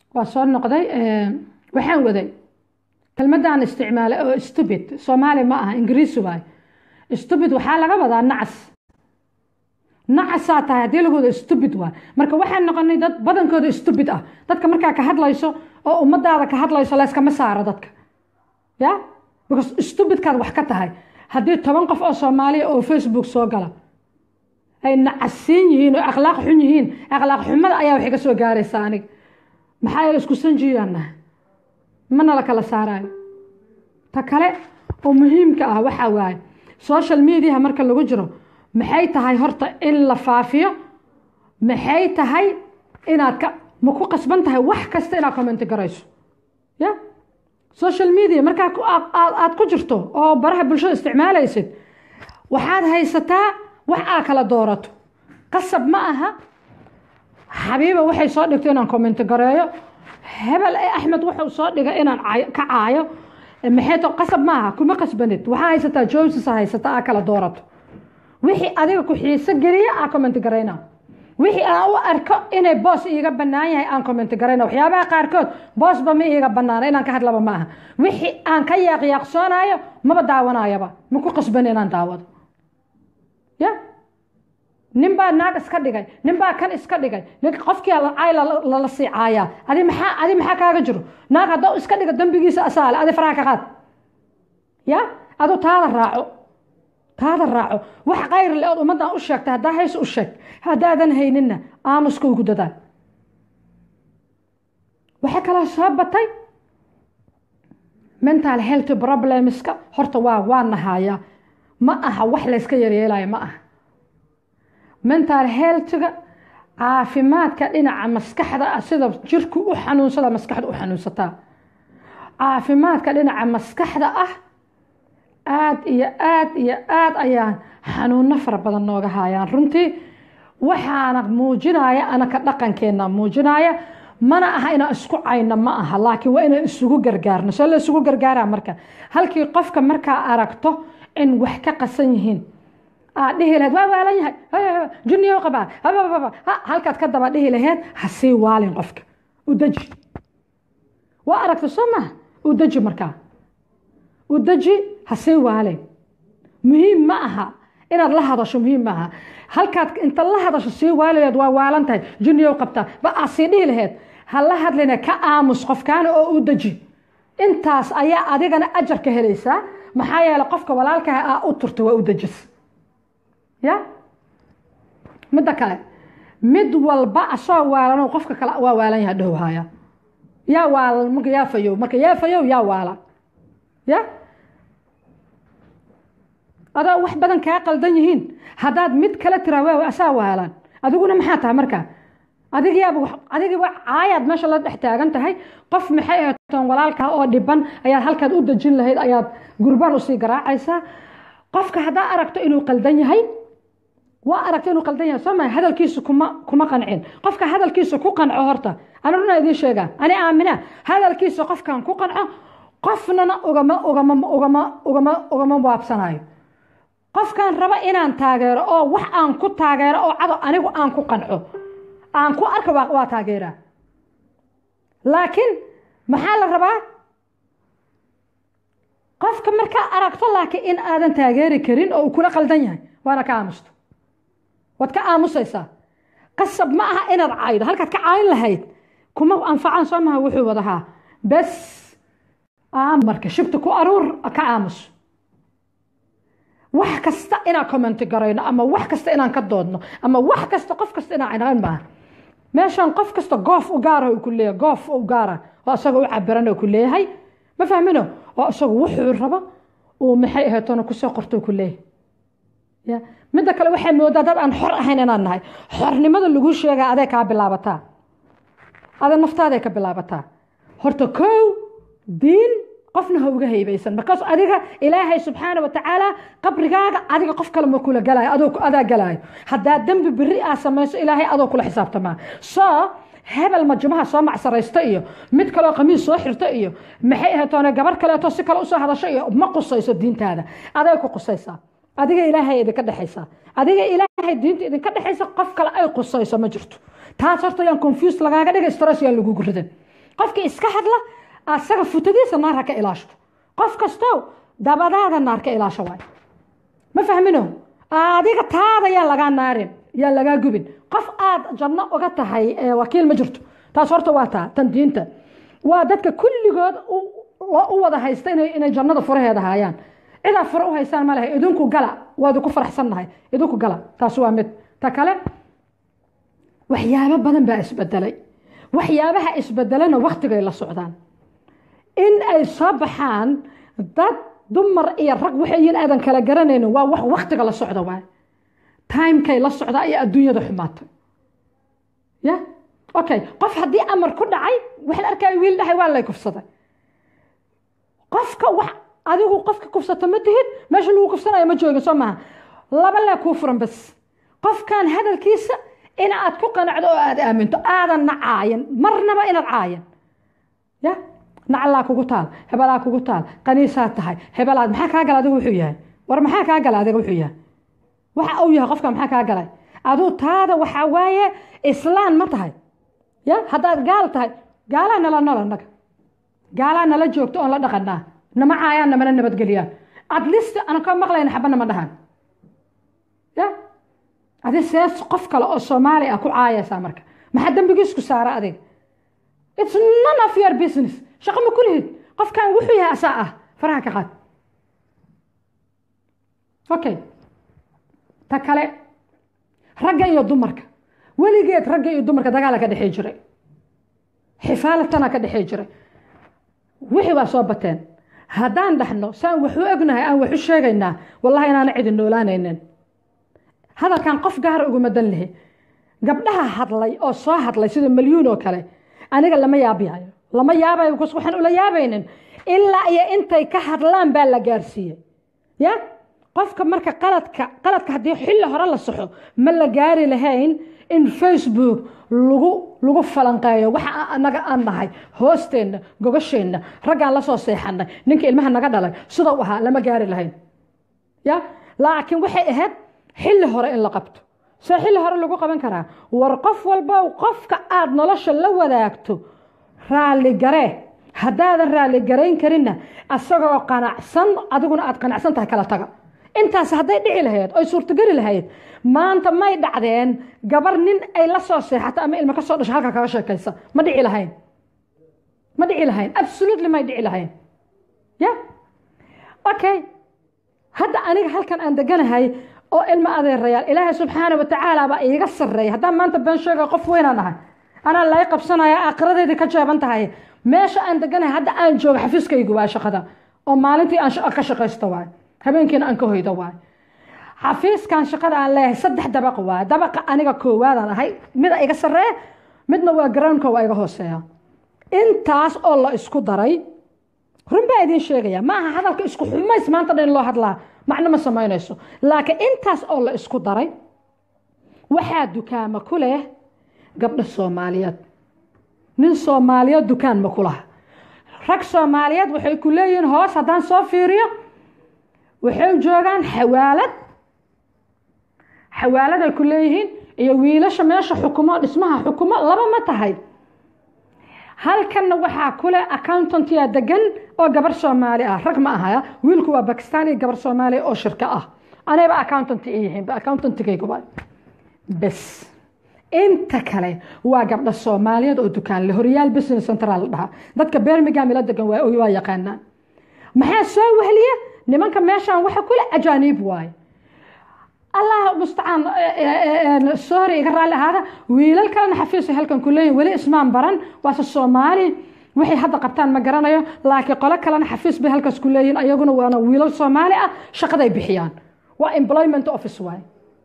waa soo noqday waxaan waday kelmadaan isticmaalay oo stupid soomaali ma aha ingiriisi waay stupid waxaa laga wadaa nacas nacasaa tahay haddii lagu wada stupid waay marka waxaan noqonay dad badankooda stupid ah dadka markaa ka hadlayso oo ummadaada ka hadlayso layskama saaro dadka ya because stupidkaad wax ka tahay haddii toban qof oo soomaaliya oo facebook soo gala ay nacasiin yihiin oo akhlaaq xun yihiin akhlaaq xumada ayaa waxay ka soo gaaraysaa anig maxaa yeele isku sanjiyaana mana la kala saarayo ta kale oo muhiimka ah waxaa waaye social mediaha marka lagu jiro maxay tahay horta in la faafiyo maxay tahay inaad ka ma ku qasban tahay wax kasta inaad commenti garayso ya social media markaa aad ku jirto oo baraha bulshada isticmaalaysid waxaad haysataa wax aa kala doorato qasab ma aha xabiiba waxay soo dhigto inaan commenti gareeyo hebel e axmed wuxuu soo dhigay inaan ka caayo maxay to qasab ma aha kuma qasbanid waxaa haysataa joses haysata aa kala doorato wixii adiga ku xiiso geliya aa commenti garayna wixii aan u arko inay boos iiga bannaan yahay aan commenti garayna waxyaabaha qaarkood boosba ma iiga bannaana inaan ka hadlaba ma aha wixii aan ka yaaqyaaqsoonaayo maba daawanayaba ma ku qasban inaan daawado ya nin baa naag iska dhigay nin baa kan iska dhigay qofkii cay lala sii caayaa adi maxaa adi maxaa kaaga jiro naag haddou iska dhiga dambigiisa asaale adi faraha ka qaad ya adu taada raaco taada raaco wax kayr le ood ummaddan u sheegtay haddaa hays u sheeg haddaadan hayninna aamuska ugu dadaal waxaa kaloo soo batay mental health problemska horta waa waa nahaaya ma aha wax layska yaryeelayo ma aha mental healthga caafimaadka dhinaca maskaxda ah sida jirku u xanuunsada maskaxda u xanuunsataa caafimaadka dhinaca maskaxda ah aad iyo aad iyo aad ayaan xanuuno fara badan nooga haayaan runtii waxaana muujinaya anaka dhaqankeena muujinaya mana aha inaan isku cayno ma aha laakiin waa inaan isugu gargaarno see la isugu gargaaraa marka halkii qofka markaa aragto in wax ka qasan yihiin aad dhihi laheed waa waalan yahay juniyo qabaa halkaad ka daba dhihi laheed ha sii waalin qofka u deji waa aragta soo maha u deji markaa u deji ha sii waalin muhiim ma aha inaad la hadasho muhiim ma aha halkaad inta la hadasho sii waali laheed waa waalan tahay juniyo qabtaa ba aad sii dhihi laheed ha la hadlina ka aamus qofkaana oo u deji intaas ayaa adigana ajar ka helaysaa maxaa yeele qofka walaalkaha aa u turta waa u dejis ya midda kale mid walba asoo waalan qofka kale waa waalan yaha dhowhaya yaa waalan marka yaa fayow marka yaa fayow yaa waala ya adoo wax badan kaa qaldan yihiin haddaad mid kale tiraa waa asaa waalan adiguna maxaa tahay markaa adigiyaaba adigiiba caayaad meesha la dhex taagan tahay qof maxay ahatoon walaalkaa oo dhiban ayaad halkaad u dejin lahayd ayaad gurbaan usii garaacaysaa qofka haddaa aragto inuu qaldan yahay waa aragto inuu qaldan yahay soo maa hadalkiisu kuma kuma qancin qofka hadalkiisu ku qanco horta ani runa idiin sheegaa ani aamina hadalkiisa qofkan ku qanco qofnana ugama ugama ugama ugama ugama waabsanayo qofkan raba inaan taageero oo wax aan ku taageero oo cado anigu aan ku qanco aan ku arka waa taageeraa laakiin maxaa la rabaa qofka markaa aragto laakiin in aadan taageeri karin oo uu kula qaldan yahay waana ka aamusto waad ka aamusaysaa qasab ma aha inaad caydo halkaad ka caayin lahayd kuma anfacan soo maha wuxuu wadahaa bes marka shibta ku aruur ka aamus wax kasta inaan commenti garayno ama wax kasta inaan ka doodno ama wax kasta qof kasta inaan cinayn maaha meeshaan qof kasta goof u gaara ku leeyahay goof u gaara oo isaga u cabiran ku leeyahay ma fahmino oo isagu wuxuu rabo uu maxay ahaatona kusoo qorto ku leeyahay ya midda kale waxay moodaa dad aan xor ahayn inaan nahay xornimada lagu sheegaa aday kaa bilaabataa ada naftaaday ka bilaabataa horta kow diin qofna ha uga haybaysan markaas adiga ilaahay subxaana wa tacaala qabrigaaga adiga qof kale ma kula galaayo adoo adaa galaayo haddaa dembi beri aa samayso ilaahay adoo kula xisaabtamaa soo hebel majumaha soo macsaraysto iyo mid kaleo qamiis soo xirto iyo maxay ahatoone gabar kaleeto si kale usoo hadasho iyo ma qusayso diintaada aday ku qusaysaa adiga ilaahay idinka dhexaysaa adiga ilaahay diinta idinka dhexaysa qof kale ay qusayso ma jirto taas horta yaan confused lagaaga dhigay stress yaan lagugu ridan qofkii iska hadla asaga futadiisa naar ha ka ilaashto qof kastow dabadaada naar ka ilaasho waay ma fahmino adiga taada yaa lagaa naarin yaa lagaa gubin qof aad janno uga tahay wakiil ma jirto taas horta waa taa tan diinta waa dadka kulligood u wada haysta inay jannada furaheeda haayaan cidaa fure u haystaan ma lehay idinku gala waa idinku faraxsannahay idinku gala taas waa mid ta kale waxyaabo badan baa isbedelay waxyaabaha isbedelana waktigay la socdaan in ay soo baxaan dad dumar iyo rag waxayin aadan kala garanaynin waa wax waktiga la socda waay timekay la socdaa iyo adduunyada xumaatay ya okay qof haddii amar ku dhacay waxaan arkaya wiil dhahay waa lay kufsaday qofka wax adigu qofka kufsata ma tihid meesha lagu kufsanayo ma joogin soo maaha laba lee kuu furan bas qofkan hadalkiisa in aad ku qanacdo oo aad aaminto aadan nacaayan marnaba inaad caayan ya nacallaa kugu taal hebelaa kugu taal qaniisaad tahay hebelaad maxaa kaa gala adiga wuxuu yahay war maxaa kaa gala adiga wuxuu yahay waxa uu yahay qofka maxaa kaa galay aduu taada waxaa waaye islaan ma tahay ya haddaad gaal tahay gaalaa nala nool annaga gaalaa nala joogto oon la dhaqanaa nama caayaan namana nabadgeliyaan adlist aan ka maqlayna xaba nama dhahan ya adi sees qof kale oo soomaali ah ku caayaysaa marka maxaa dembigiisku saara adiga it's none of your business shaqo ma kulihid qofkan wuxuu yahay asaa ah faraha ka qaad okay ta kale ragga iyo dumarka weligeed ragga iyo dumarka dagaala ka dhexey jiray xifaalatana ka dhexey jiray wixii baa soo bateen haddaan dhaxno saan waxu ognahay aan waxu sheegaynaa wallahi inaana cidin noolaanaynin hadalkan qof gaara uguma dan lihi gabdhaha hadlay oo soo hadlay sida malyuun oo kale aniga lama yaabiyayo lama yaabayo bcause waxaan ula yaabaynin ilaa iyo intay ka hadlaan baa la gaarsiiyey ya qofka marka qaladka qaladka haddii xilli hore la saxo ma la gaari lahayn in facebook lagu lagu falanqeeyo waxa anaga aan nahay hoosteenna gogasheenna raggaan la soo seexanay ninka ilmaha naga dhalay sida u ahaa lama gaari lahayn ya laakiin waxay ahayd xilli hore in la qabto see xilli hore lagu qaban karaa war qof walba qofka aada nolosha la wadaagto raalligaree haddaadan raalligarayn karinna asagoo qanacsan adiguna aad qanacsan tahay kala taga intaas hadday dhici lahayd oy suurtogeli lahayd maanta may dhacdeen gabar nin ay la soo seexato ama ilmo ka soo dhasho halka kaga sheekaysa ma dhici lahayn ma dhici lahayn absolutely may dhici lahayn ya okay hadda aniga halkan aan deganahay oo ilmo adeerayaal ilaahay subxaana watacaala baa iiga sarreeya haddaan maanta been sheega qof weynaan ahay anaa lay qabsanaya aakhiradeydii ka jeeban tahay meesha aan deganahay hadda aan joogo xafiiskaygu waa shaqada oo maalintii aan ka shaqaysto waay habeenkiina aan ka hoydo waay xafiiskan shaqada aan leeyahay saddex dabaq waay dabaqa aniga koowaadaan ahay mida iga sarreeya midna waa groundka waa iga hooseeya intaas oo la isku daray run baa idiin sheegaya ma aha hadalka isku xumays maanta dhan loo hadlaa macno ma samaynayso laakiin intaas oo la isku daray waxaa dukaama ku leh gabdho soomaaliyeed nin soomaaliyeed dukaan ma ku laha rag soomaaliyeed waxay ku leeyihiin hoos haddaan soo fiiriyo waxay joogaan xawaalad xawaaladay ku leeyihiin iyo wiilasha meesha xukumo dhismaha xukumo laba ma tahay halkanna waxaa kule accountantia degan oo gabar soomaali ah rag ma ahaya wiilku waa bakistan iyo gabar soomaaliya oo shirka ah anayba accountant i yihiin accountantigayguba bes inta kale waa gabdho soomaaliyeed oo dukaan le horyaal business central la dhahaa dadka birmingham ila degan waa yaqaanaan maxaa soo wehliya nimanka meeshaan waxa kule ajaaniib waaye allah mustacaan sorry iga raalli ahaada wiilal kalena xafiis halkan ku leeyihin weli ismaan baran waase soomaali waxay hadda qabtaan ma garanayo laakiin qolo kalena xafiis bay halkaas ku leeyihin ayaguna waana wiilal soomaali ah shaqaday bixiyaan waa employment office waaye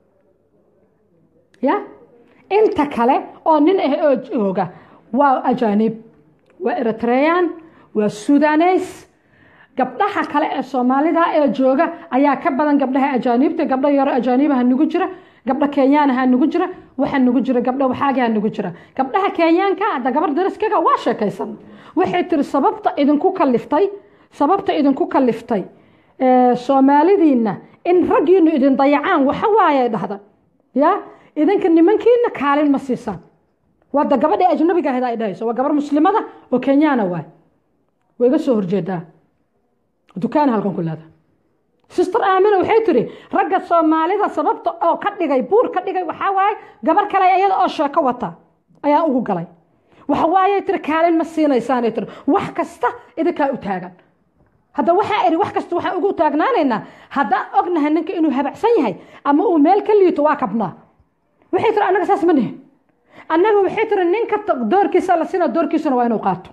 ya inta kale oo nin ah oo jooga waa ajaaniib waa eritrean waa sudanes gabdhaha kale ee soomaalida ee jooga ayaa ka badan gabdhaha ajaaniibta gabdho yaro ajaaniibaha nugu jira gabdho kenyaanaha nugu jira waxaa nugu jira gabdho waxaagaa nugu jira gabdhaha kenyaanka hadda gabar dariskaga waa sheekaysan waxay tiri sababta idinku kaliftay sababta idinku kaliftay soomaalidiina in raggiinu idin dayacaan waxa waaye dhahda ya idinka nimankiina kaalin ma siisaan wada gabadhii ajnabiga ahayd ay dhahayso waa gabar muslimada oo kenyaana waay way iga soo horjeedaa dukaan halkan ku leeda sister aamina waxay tiri ragga soomaalida sababta oo ka dhigay buur ka dhigay waxaa waaye gabar kale iyada oo sheeko wata ayaa ugu galay waxa waaye tiri kaalin ma siinaysaanay tiri wax kasta idinkaa u taagan hadda waxaa iri wax kasta waxaan ugu taagnaanaynaa haddaan ognahay ninka inuu habacsan yahay ama uu meel ka liito waa kabnaa waxay tiri annaga saas ma nihin annaga waxay tiri ninka doorkiisa la siina doorkiisuna waa inuu qaato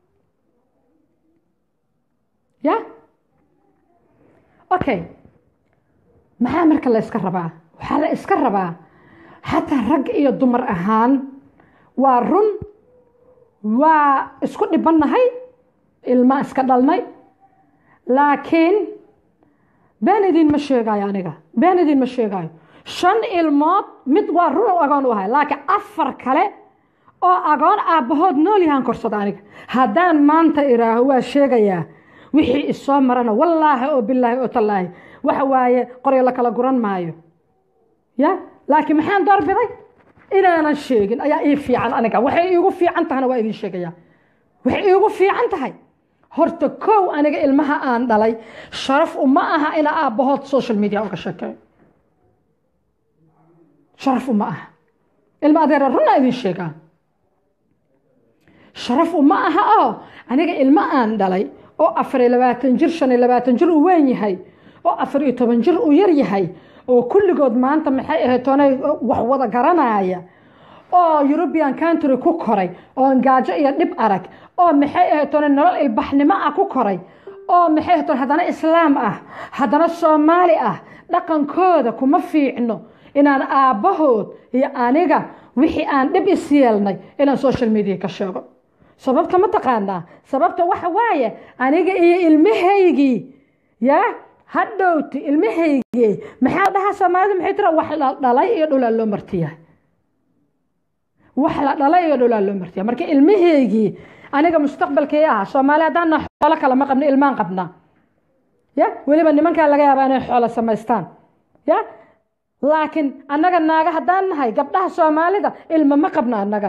ya okay maxaa marka la iska rabaa waxaa la iska rabaa xataa rag iyo dumar ahaan waa run waa isku dhibannahay ilma iska dhalnay laakiin been idin ma sheegaayo aniga been idin ma sheegaayo shan ilmood mid waa run oo agoon u ahay laakiin afar kale oo agoon aabbahood nool yahaan korsada aniga haddaan maanta iraaho waa sheegayaa wixii isoo marana wallaahi oo bilaahi oo tallaahi waxa waaye qoryo la kala guran maayo ya laakiin maxaan doorbiday inaanan sheegin ayaa ii fiican aniga waxay iigu fiican tahana waa idin sheegaya waxay iigu fiican tahay horta kow aniga ilmaha aan dhalay sharaf uma aha ina aabbahood social media uga sheekeeyo sharaf uma aha ilma adeera runaa idin sheegaan sharaf uma aha oo aniga ilmo aan dhalay oo afar iyo labaatan jir shan iyo labaatan jir uu weyn yahay oo afar iyo toban jir uu yar yahay oo kulligood maanta maxay ahayd toonay wax wada garanaya oo european country ku koray oo gaajo iyo dhib arag oo maxay ahayd toonay nolol ilbaxnimo ah ku koray oo maxay ahayd toon haddana islaam ah haddana soomaali ah dhaqankooda kuma fiicno inaan aabbahood iyo aniga wixii aan dhib is yeelnay inaan social media ka sheego sababta ma taqaanaa sababta waxa waaye aniga iyo ilmahaygii yaa hadhowti ilmahaygii maxaa dhahaa soomaalida maxay tira wax la dhalay iyo dhulaa loo martiyahay wax la dhalay iyo dhulaa loo martiyahay marka ilmahaygii aniga mustaqbalkii ahaa soomaali haddaan xoolo kale ma qabna ilmaan qabnaa ya weliba nimankaa laga yaabaa inay xoolo samaystaan ya laakiin annaga naaga haddaan nahay gabdhaha soomaalida ilma ma qabna annaga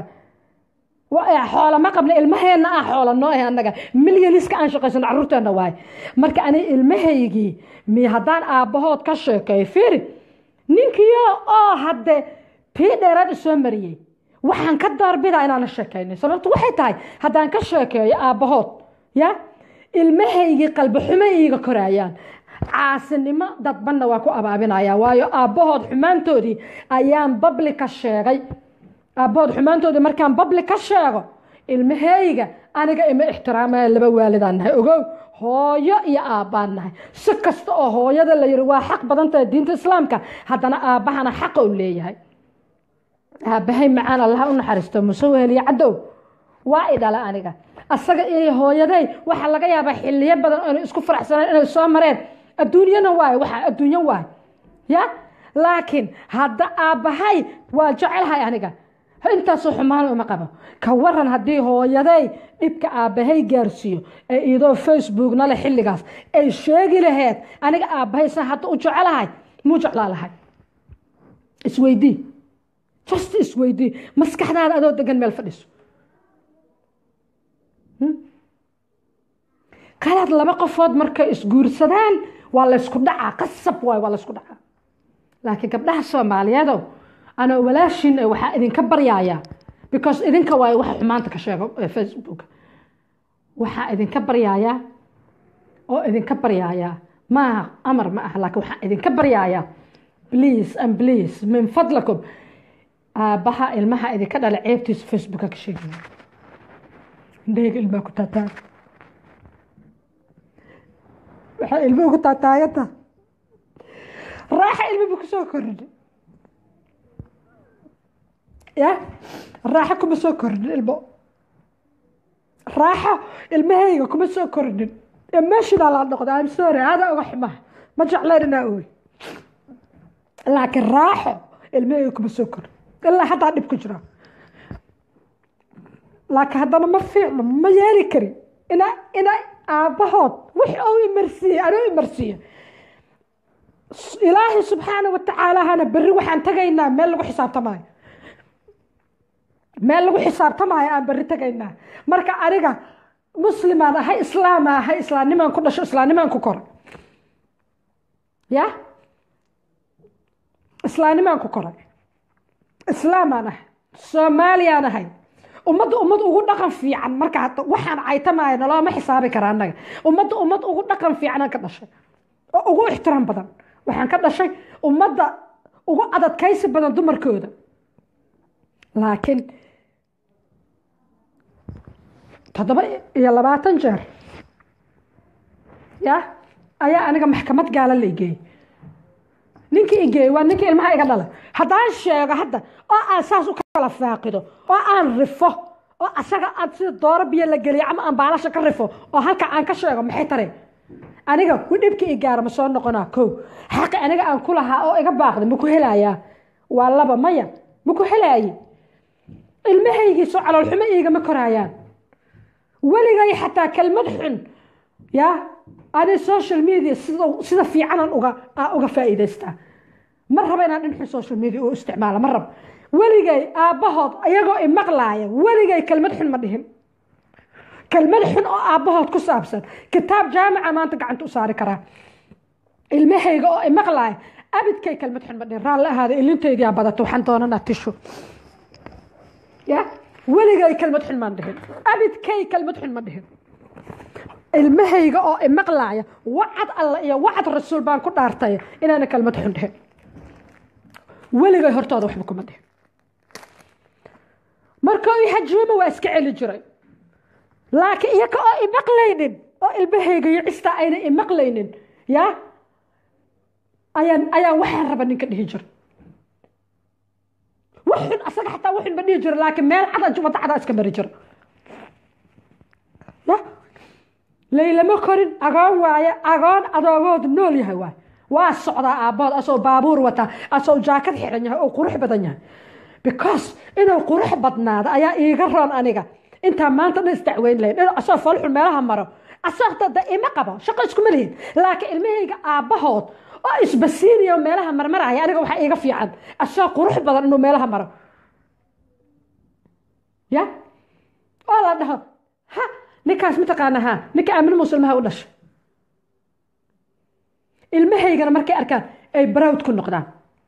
xoolo ma qabna ilmaheenna ah xoolo noo ah annaga milyaniska aan shaqaysano carruurteenna waay marka ani ilmahaygii mi haddaan aabbahood ka sheekeeyo fiiri ninkiyo oo hadde tii dheeraad isoo mariyey waxaan ka doorbidaa inaana sheekaynin sababtu waxay tahay haddaan ka sheekeeyo aabbahood ya ilmahaygii qalbi xumo iiga koraayaan caasinimo dadbanna waa ku abaabinaya waayo aabbahood xumaantoodii ayaan babli ka sheegay aabbahood xumaantoodii markaan babli ka sheego ilmaheyga aniga ima ixtiraamaya laba waalidaan nahay ogow hooyo iyo aabbaan nahay si kasta oo hooyada la yiri waa xaq badan tahay diinta islaamka haddana aabbahana xaqa u leeyahay aabbahay macaan allaha u naxariisto muse weheliye cadow waa i dhala aniga asaga iyo hooyaday waxaa laga yaabaa xiliyo badan oona isku faraxsaneen inay soo mareen adduunyana waay waxa adduunyo waay ya laakiin hadda aabbahay waa jecelahay aniga intaasoo xumaan uma qabo ka waran haddii hooyaday dhibka aabbahay gaarsiiyo ee idoo facebookna le xilligaas ay sheegi laheed aniga aabbahay san hadda u jecelahay muu jeclaa lahay isweydii just isweydii maskaxdaada adoo degan meel fadhiso qalaad laba qofood markay isguursadaan waa laysku dhacaa qasab waay waa laysku dhacaa laakiin gabdhaha soomaaliyeedow anoo walaashin waxaa idinka baryaaya because idinka waay waxa xumaanta ka sheego facebook waxaa idinka baryaaya oo idinka baryaaya maaha amar ma ah laakiin waxaa idinka baryaaya please and please min fadlakum aabbaha ilmaha idinka dhala ceebtiisa facebooka ka sheegaya indhahayga ilmaha ku taataan waxaa ilmuhu ku taataaganta raaxa ilmibu kusoo kordhin ya raaxo kuma soo kordhin ilmo raaxo ilmahayga kuma soo kordhin emotional aan noqda I'm sorry hada uga xumaha ma jeclayn inaa ooy laakiin raaxo ilmahayga kuma soo kordhin ilaa haddaa dhib ku jira laakiin haddana ma fiicno ma yeeli karin ina ina aabbahood wix ou imarsiiye anuu imarsiiye ilaahay subxaana wa tacaalahana berri waxaan tagaynaa meel lagu xisaabtamaayo meel lagu xisaabtamaayo aan berri tegaynaa marka aniga muslimaan ahay islaama ahay islaamnimaan ku dhasho islaamnimaan ku koray ya islaamnimaan ku koray islaamaan ahay soomaaliyaan ahay ummadda ummad ugu dhaqan fiican marka hadda waxaan caytamaayo nalooma xisaabi kara annaga ummadda ummad ugu dhaqan fiicanaan ka dhashay oo ugu ixtiraam badan waxaan ka dhashay ummadda ugu adadkaysi badan dumarkooda laakiin toddoba iyo labaatan jeer ya ayaa aniga maxkamad gaala la igeeyey ninkii igeeyey waa ninkii ilmaha iga dhala haddaan sheego hadda oo aan saas u kala faaqido oo aan rifo oo asaga aad sida dooro biyo la geliyo ama aan baalasha ka rifo oo halka aan ka sheego maxay tare aniga ku dhibkii i gaara ma soo noqonaa kow xaqi aniga aan ku lahaa oo iga baaqda ma ku helayaa waa laba maya ma ku helaaye ilmahaygiisoo caloolxumo iigama koraayaan weligay xataa kelmad xun ya ani social media sida sida fiicanan uga uga faa'iidaystaa ma raba inaan dhinxun social media u isticmaalo ma raba weligay aabbahood iyagoo imaqlaaya weligay kelmad xun ma dhihin kelmad xun oo aabbahood ku saabsan kitaab jaamica maanta gacanta u saari karaa ilmahayga oo imaqlaaya abidkay kelmad xun ma dhihin raalli ahaada ilintaydiyaa badato waxaan doonanaa tisho ya weligay kelmad xun maan dhihin abidkay kelmad xun ma dhihin ilmahayga oo imaqlaaya wacad alla iyo wacad rasuul baan ku dhaartay inaana kelmad xun dhihin weligay hortooda waxba kuma dhihin markoo i hajuuma waa iska celi jiray laakiin iyaga oo imaqlaynin oo ilmahayga iyo cista ayna imaqlaynin ya ayaan ayaan waxaan raba ninka dhihi jira waxun asaga xataa waxun ma dhihi jiro laakiin meel cada wadda cadaa iska mari jira ya laylama korin agoon waaye agoon adoogoodu nool yahay waay waa socdaa aabbood asoo baabuur wataa asoo jaakad xiran yahay oo qurux badan yahay because inuu qurux badnaado ayaa iiga roon aniga intaa maanta dhan isdacweyn lahayn in asoo falxun meelaha maro asoo dada ima qabo shaqo iskuma lihin laakiin ilmahayga aabbahood oo isbasiiniyo meelaha marmaraya aniga waxaa iiga fiican asoo qurux badan inuu meelaha maro ya oo la dhaho ha ninkaas mataqaana ha ninka aamin musulmaha u dhashay ilmahaygana markay arkaan ay barowd ku noqdaan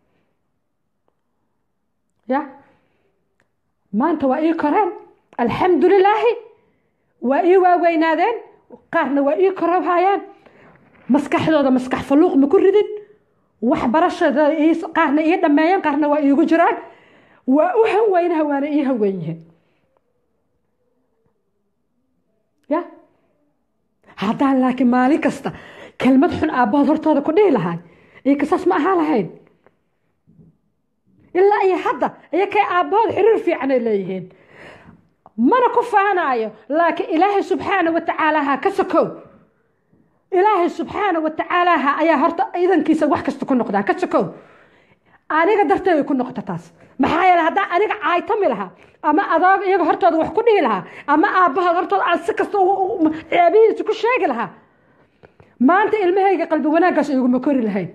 ya maanta waa ii koreen alxamdu lilaahi waa ii waaweynaadeen qaarna waa ii korowhayaan maskaxdooda maskax faluuq ma ku ridin waxbarashada qaarna ii dhammeeyeen qaarna waa iigu jiraan waa u hanweynaha waana ii hanweyn yihiin ya haddaan laakiin maalin kasta kelmad xun aabbahood hortooda ku dhihi lahay iyo kasaas ma ahaa lahayn ilaa iyo hadda iyo kay aabbahood xiriir fiican ay leeyihiin mana ku faanaayo laakiin ilaahay subxaana wa tacaalaha ka sokow ilaahay subxaana wa tacaalaha ayaa horta idankiisa wax kasta ku noqdaa ka sokow aniga darteeday ku noqota taas maxaa yeele haddaan aniga caaytami lahaa ama adoog iyaga hortooda wax ku dhihi lahaa ama aabbahood hortooda aan si kasta ceebihiisa ku sheegi lahaa maanta ilmahayga qalbi wanaaggaas iguma kori lahayn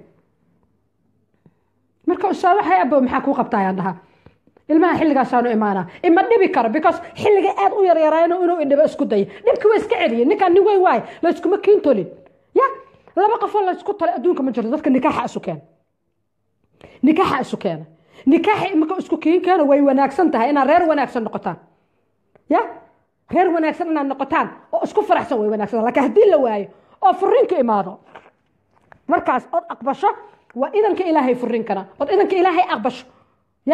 marka usaa waxay abo maxaa kuu qabtaa ayaan dhahaa ilmaha xilligaasaanu imaanaa ima dhibi karo because xilliga aad u yaryarayno inuu idhibo isku daya dhibki waa iska celiye ninkaan nin weyn waaye layskuma kiin tolin ya laba qofoo laysku tolay adduunka ma jirto dadka nikaaxa isu keena nikaaxa isu keena nikaaxa imika isku kiin keeno way wanaagsan tahay inaad reer wanaagsan noqotaan ya reer wanaagsan inaad noqotaan oo isku faraxsan way wanaagsan laakiin haddii la waayo oo furiinka imaado markaas ood aqbasho waa idanka ilaahay furiinkana ood idanka ilaahay aqbasho ya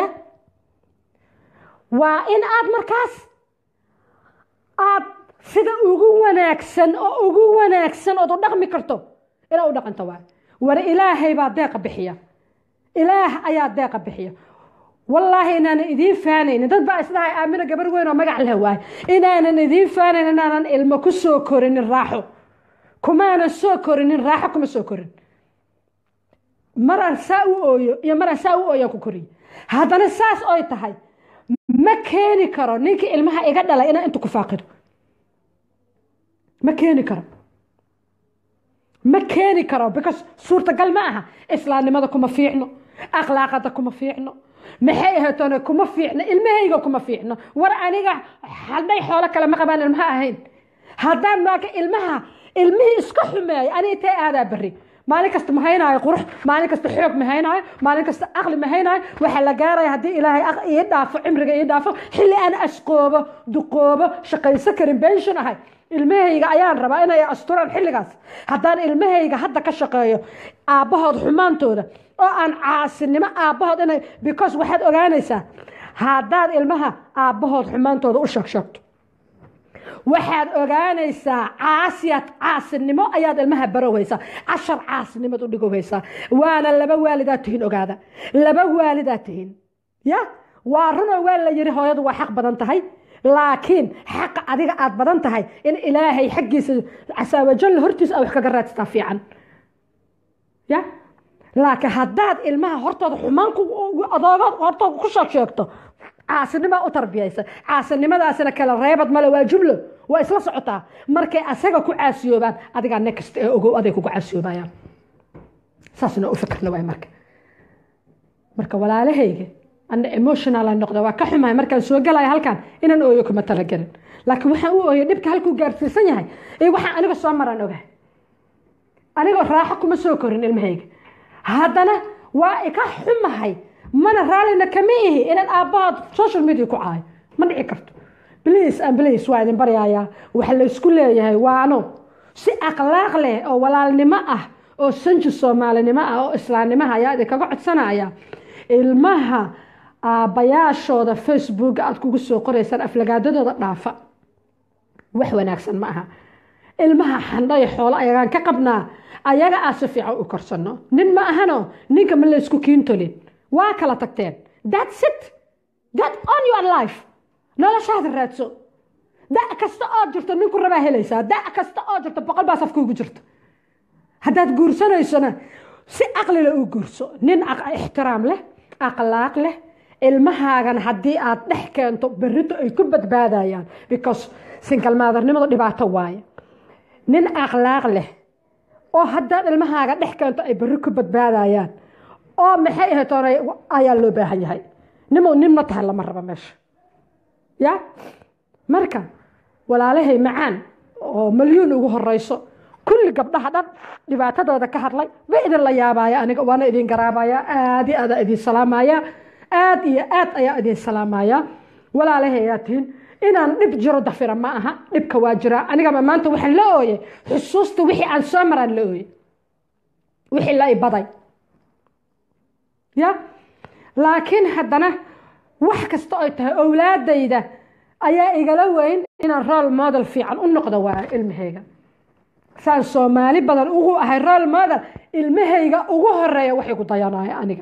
waa in aad markaas aad sida ugu wanaagsan oo ugu wanaagsan ood u dhaqmi karto inaad u dhaqanto waay war ilaahay baa deeqa bixiya ilaah ayaa deeqa bixiya wallaahi inaanan idiin faanaynin dad baa isdhahay aamina gabar weyn oo magac leh waay inaanan idiin faanayn inaanan ilmo ku soo korinin raaxo kumaanan soo korinin raaxo kuma soo korin maraan saa u ooyo iyo maraan saa u ooyaan ku koriye haddana saas oy tahay ma keeni karo ninkii ilmaha iga dhalay inaan intu ku faaqido ma keeni karo ma keeni karo because suurtagal ma aha islaamnimada kuma fiicno akhlaaqada kuma fiicno maxay ahaatoona kuma fiicno ilmahayga kuma fiicno war aniga hadhay xoolo kale ma qabaan ilmaha ahayn haddaan maaka ilmaha ilmihii iska xumeeya aniga intee aadaa berri maalin kasta ma haynaayo qurux maalin kasta xoog ma haynaayo maalin kasta aqli ma haynaayo waxaa la gaaraya haddii ilaahay ii dhaafo cimriga ii dhaafo xilli aan asqoobo duqoobo shaqayso karin benshon ahay ilmahayga ayaan rabaa inay asturaan xilligaas haddaan ilmahayga hadda ka shaqeeyo aabbahood xumaantooda oo aan caasinimo aabbahood inay because waxaad ogaanaysaa haddaad ilmaha aabbahood xumaantooda u sheegsheegto waxaad ogaanaysaa caasiyad caasinimo ayaad ilmaha barowhaysaa cashar caasinimad u dhigowhaysaa waana laba waalidaad tihiin ogaada laba waalidaad tihiin ya waa runoo waa la yiri hooyadu waa xaq badan tahay laakiin xaqa adiga aad badan tahay in ilaahay xaggiisa casaawajalla hortiisa a wax kaga raadsataa fiican ya laakiin haddaad ilmaha hortooda xumaan adoogood hortooda ku sheeg sheegto caasinima u tarbiyaysa caasinimadaasina kala reebad male waa jumlo waa isla socotaa markay asaga ku caasiyoobaan adigaa next ee ogow aday kugu caasiyoobayaan saasna u fikirna waay marka marka walaalahayga ana emotional noqda waa ka xumahay markaan soo galaya halkan inaan ooyo kuma talagelin laakiin waxaan u ooyay dhibka halkuu gaarsiisan yahay ee waxaan aniga soo maraan ogahay anigoo raaxo kuma soo korin ilmahayga haddana waa ika xumahay mana raallina kama ihi inaan aabbahood social media ku caayo ma dhici karto bliis an bliis waa idin baryayaa waxa laysku leeyahay waano si akhlaaq leh oo walaalnimo ah oo sanji soomaalinimo ah oo islaamnimaha ayaa idinkaga codsanaya ilmaha aabbayaashooda facebook aad kugu soo qoraysaan aflagaadadooda dhaafa wax wanaagsan ma aha ilmaha xandhaya xoolo ayagaan ka qabnaa ayaga aa si fiican u korsano nin ma ahano ninka ma laysku kiintolin waa kala tagteen that's it get on your life noloshaada raadso da kasta oo jirto ninku rabaa helaysaa da kasta oo jirto boqol baa safkuugu jirto haddaad guursanaysona si aqlila u guurso nin ixtiraam leh akhlaaq leh ilmahaagan haddii aad dhex keento berrito ay ku badbaadayaan because sinkalmaadarnimadu dhibaato waaye nin akhlaaq leh oo haddaad ilmahaaga dhex keento ay berri ku badbaadayaan oo maxay ahaytoon ayaa loo baahan yahay nimo ninma tahay lama rabo meesha ya marka walaalahay macaan oo malyuun ugu horeyso kulli gabdhaha dhan dhibaatadooda ka hadlay ba idin la yaabaya aniga waana idin garaabaya aad iyo aada idin salaamaya aad iyo aad ayaa idin salaamaya walaalahay ayaa tihin inaan dhib jiro dafira ma aha dhibka waa jiraa anigaba maanta waxaan la ooyay xusuusta wixii aan soo maraan la ooyay wixii la ibaday ya laakiin haddana wax kasta ay tahay owlaadayda ayaa igala weyn inaan role model fiican u noqdo waa ilmahayga saan soomaali badan ugu ahay role model ilmahayga ugu horeeya wax igu dayanaya aniga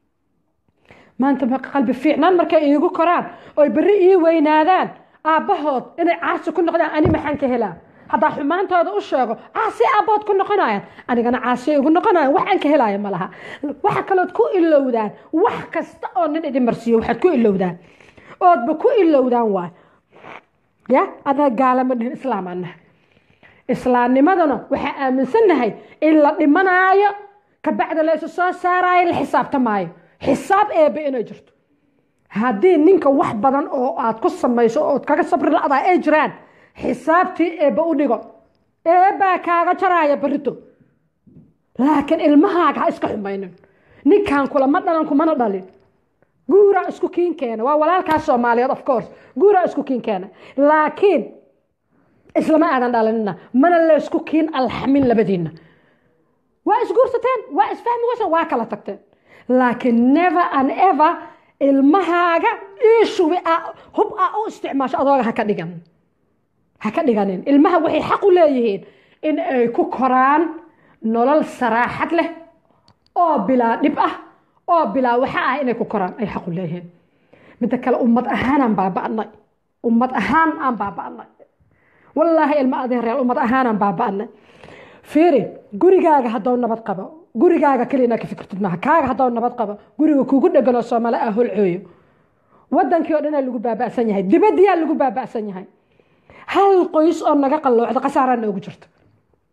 maanta qalbi fiicnaan markay iigu koraan oy berri ii weynaadaan aabbahood inay caasi ku noqdaan ani maxaan ka helaa haddaa xumaantooda u sheego caasi aabbahood ku noqonayaan anigana caasiya igu noqonayan wax aan ka helaayo ma laha waxa kalood ku ilowdaan wax kasta oo nin idin marsiiyo waxaad ku ilowdaan oodba ku ilowdaan waay ya adna gaalama dhihin islaamaan nahay islaamnimadana waxaa aaminsannahay in la dhimanaayo kabacda la isu soo saaraayo la xisaabtamaayo xisaab eebe inay jirto haddii ninka wax badan oo aad ku samayso ood kaga sabri la-daa ay jiraan xisaabtii eebba u dhigo eebbaa kaaga jaraaya barito laakiin ilmahaaga ha iska xumaynin ninkan kulama dhalan kumana dhalin guuraa isku kiin keena waa walaalkaas soomaaliyeed of course guuraa isku kiin keena laakiin islama aadan dhalinina mana laysku kiin alxamin labadiinna waa isguursateen waa isfahmi waysan waa kala tagteen laakiin never and ever ilmahaaga iishubi hub a u isticmaasho adooga haka dhigan ha ka dhiganin ilmaha waxay xaq u leeyihiin in ay ku koraan nolol saraaxad leh oo bilaa dhib ah oo bilaa waxa ah inay ku koraan ay xaq u leeyihiin midda kale ummad ahaanaan baaba'nay ummad ahaan aan baaba'nay wallaahi ilma adeeryaal ummad ahaanaan baaba'nay fiiri gurigaaga haddou nabad qabo gurigaaga keliya inaad ka fikirtid maaha kaaga haddou nabad qabo guriga kugu dheganoo soomaali ah holcooyo wadankii oo dhanaa lagu baaba'san yahay dibadiyaa lagu baaba'san yahay hal qoys oo naga qalloocda khasaaraa noogu jirta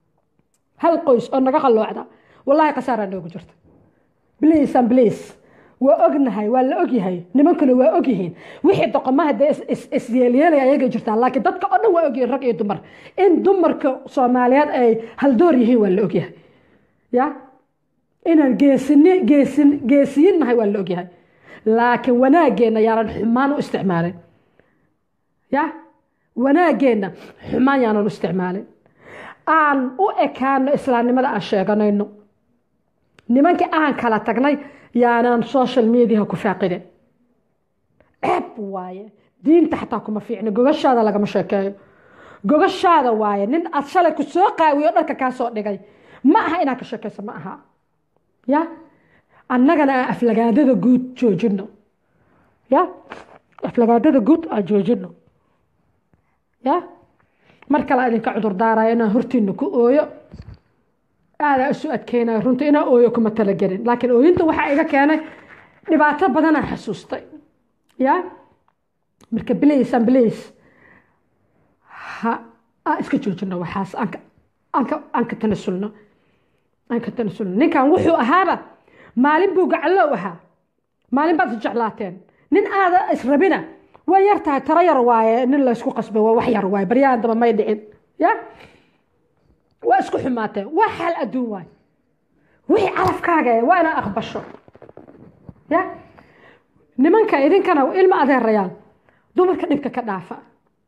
hal qoys oo naga qalloocda wallaahi khasaaraa noogu jirta bliis an bliis waa ognahay waa la ogyahay nimankuna waa ogyihiin wixii doqomaha dee isyeelyeelaya ayagay jirtaa laakiin dadka oo dhan waa ogyihiin rag iyo dumar in dumarka soomaaliyeed ay haldoor yihiin waa la ogyahay ya inaan geesini geesin geesiyin nahay waa la ogyahay laakiin wanaageenna yaanan xumaan u isticmaalin ya wanaageenna xumaan yaanan u isticmaalin aan u ekaano islaamnimada aan sheeganayno nimankii aan kala tagnay yaanaan social mediaha ku faaqinin ceeb waaye diinta xataa kuma fiicno gogashaada lagama sheekeeyo gogashaada waaye nin aad shalay ku soo qaawiyo dharka kaa soo dhigay ma aha inaad ka sheekayso ma aha ya annagana aan aflagaadada guud joojino ya aflagaadada guud aan joojino ya mar kale idinka cudur daaraya inaan hortiina ku ooyo aadaa isu adkeynaya runta inaan ooyo kuma talagelin laakiin ooyinta waxaa iga keenay dhibaato badanaa xasuustay ya marka bilays aan bilays ha aan iska joojino waxaas aanka aanka aan ka tanasulno aan ka tanasulno ninkan wuxuu ahaaba maalin buu gacallow ahaa maalin baad isjeclaateen nin aada israbina way yar tahay taro yar waaye nin laysku qasbay waa wax yar waaye baryahan daba may dhicin ya waa isku xumaateen waa xaal adduun waaye wixii calafkaaga e waa inaad aqbasho ya nimanka idinkana ilma adeerayaan dumarka dhibka ka dhaafa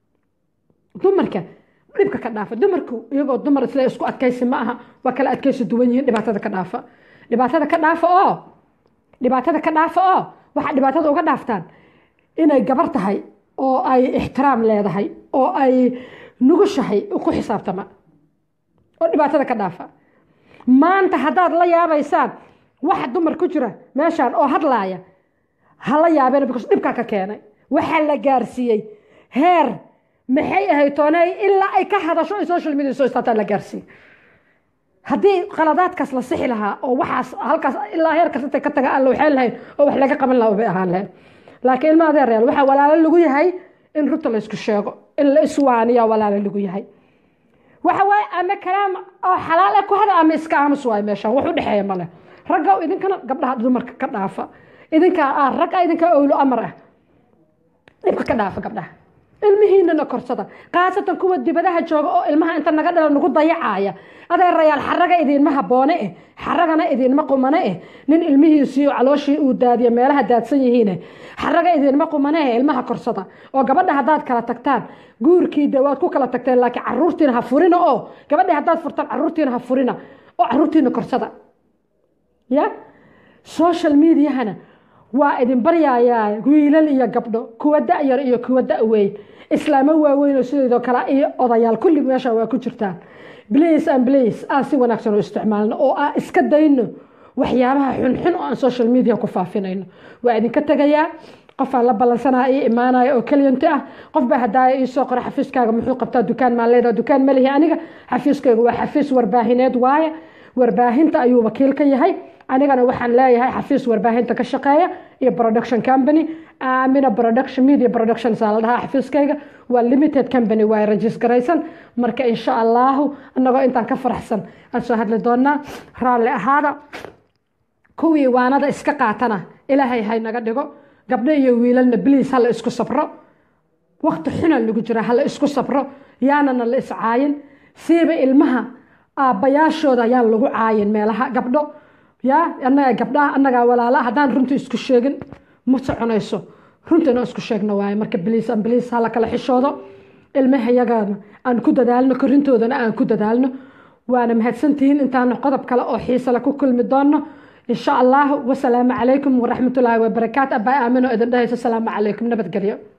dumarka dhibka ka dhaafa dumarku iyagoo dumar isla isku adkaysi ma aha waa kala adkaysi duwan yihiin dhibaatada ka dhaafa dhibaatada ka dhaafa oo dhibaatada ka dhaafa oo waxaa dhibaatada uga dhaaftaan inay gabar tahay oo ay ixtiraam leedahay oo ay nugushahay ku xisaabtama oo dhibaatada ka dhaafa maanta haddaad la yaabaysaan waxa dumar ku jira meeshaan oo hadlaaya ha la yaabeen because dhibkaa ka keenay waxaa la gaarsiiyey heer maxay ahayd tooney ilaa ay ka hadasho ay social media soo istaataa la gaarsiiyey haddii qaladaadkaas la sixi lahaa oo waxaas halkaas ilaa heerkaas intay ka taga aan la waxayn lahayn oo wax laga qaban lahaa bay ahaan lahayn laakiin ilma adeerayaal waxaa walaalo lagu yahay in runta la isku sheego in la iswaaniya walaalo lagu yahay waxa waaye ama kalaam oo xalaal ah ku hada ama iska aamus waaye meeshaan wax u dhexeeya male ragga idinkana gabdhaha dumarka ka dhaafa idinkaa ah ragga idinkaa owlo amar ah dhibka ka dhaafa gabdhaha ilmihiinana korsada khaasatan kuwa dibadaha jooga oo ilmaha inta naga dhala nagu dayacaaya adeerayaal xaraga idiinma haboone eh xaragana idiinma qumane eh nin ilmihiisiiyo calooshii uu daadiyo meelaha daadsan yihiine xaraga idiinma qumane eh ilmaha korsada oo gabadha haddaad kala tagtaan guurkii de waad ku kala tagteen laakiin caruurtiina ha furina oo gabadhi haddaad furtaan caruurtiina ha furina oo caruurtiina korsada ya social mediahana waa idin baryayaa wiilal iyo gabdho kuwa da-yar iyo kuwa da-weyn islaamo waaweyn oo sideedoo kale iyo odayaal kulli meesha waa ku jirtaan blace and blace aan si wanaagsan u isticmaalno oo aan iska dayno waxyaabaha xunxun oo aan social media ku faafinayno waa idinka tegayaa qofaan la ballansanaa ii imaanaya oo keliyanti ah qof baa hadaaya ii soo qora xafiiskaaga muxuu qabtaa dukaan maan leedaha dukaan ma lihi aniga xafiiskayga waa xafiis warbaahineed waaye warbaahinta ayuu wakiil ka yahay anigana waxaan leeyahay xafiis warbaahinta ka shaqeeya iyo production company amina production media production saa la dhahaa xafiiskayga waa limited company waa regisgaraysan marka insha allahu anagoo intaan ka faraxsan aan soo hadli doonaa raalli ahaada kuwii waanada iska qaatana ilaahay hay naga dhigo gabdho iyo wiilalna bliis hala isku sabro wakti xuna lagu jira hala isku sabro yaanana la iscaayin siiba ilmaha aabbayaashooda ayaan lagu caayin meelaha gabdho ya anaga gabdhaha anagaa walaala haddaan runta isku sheegin ma soconayso runta inaan isku sheegno waaye marka bliis an bliis hala kala xishoodo ilmaha yagaana aan ku dadaalno korintoodana aan ku dadaalno waana mahadsantihiin intaanu qodob kale oo xiisale ku kulmi doono insha allahu wasalaamu calaykum waraxmatullaahi wabarakaatu abaa aamino idin dhahayso asalaamu calaykum nabadgelyo